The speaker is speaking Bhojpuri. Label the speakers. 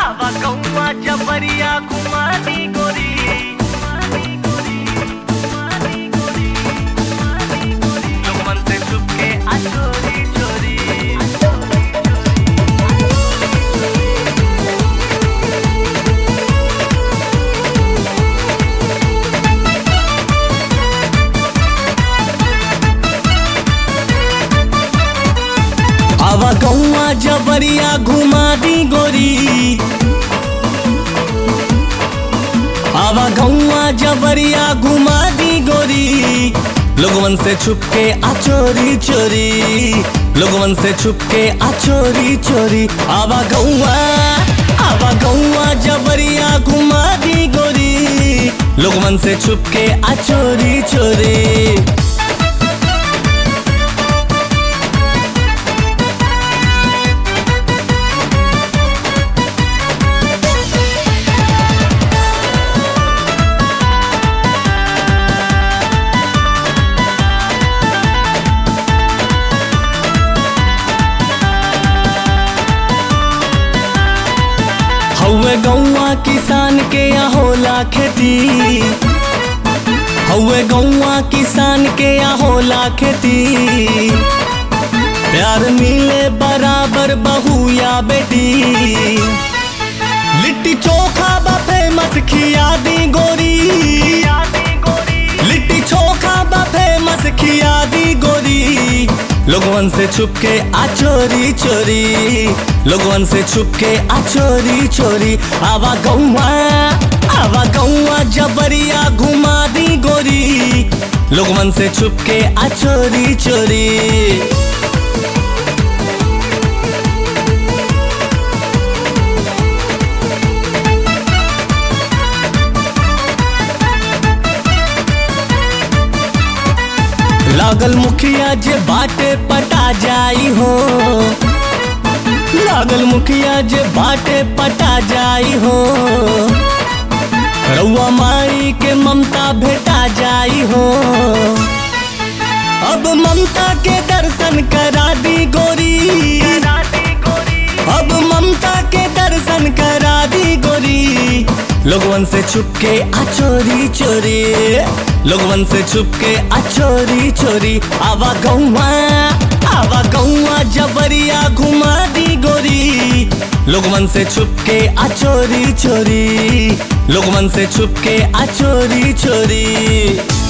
Speaker 1: आवा कौआ जबरिया घुमा दी गोरी लोगमन से छुपके आ चोरी चोरी
Speaker 2: आवा गौआ जबरिया घुमा दी गोरी आवा गौआ जबरिया घुमा दी गोरी लोगवन से छुपके आ चोरी चोरी लोगवन से छुपके आ चोरी चोरी आवा गौआ आवा गौआ जबरिया घुमा दी गोरी लोगवन से छुपके आ चोरी चोरी हौवे गौआ किसान के यहाँ होला खेती हौवे गौआ किसान के यहाँ होला खेती प्यार मिले बराबर बहू या बेटी लिट्टी चोखा बा फेमस खिया दी गोरी
Speaker 1: यादी गोरी
Speaker 2: लिट्टी चोखा बा फेमस खिया दी गोरी लोगवन से छुपके आ चोरी चोरी लोगवन से छुपके आ चोरी चोरी आवा गौआ आवा गौआ जबरिया घुमा दी गोरी लोगवन से छुपके आ चोरी चोरी लागल मुखिया जे बाटे पटा जाई हो लागल मुखिया जे बाटे पटा जाई हो रउआ माई के ममता भेटा जाई हो अब ममता के दर्शन करा दी गोरी
Speaker 1: यादी गोरी
Speaker 2: अब ममता के दर्शन करा दी गोरी लोगवन से छुपके आ चोरी चोरी लोगवन से छुपके आ चोरी चोरी आवा गौआ आवा गौआ जबरिया घुमा दी गोरी लोगवन से छुपके आ चोरी चोरी लोगवन से छुपके आ चोरी चोरी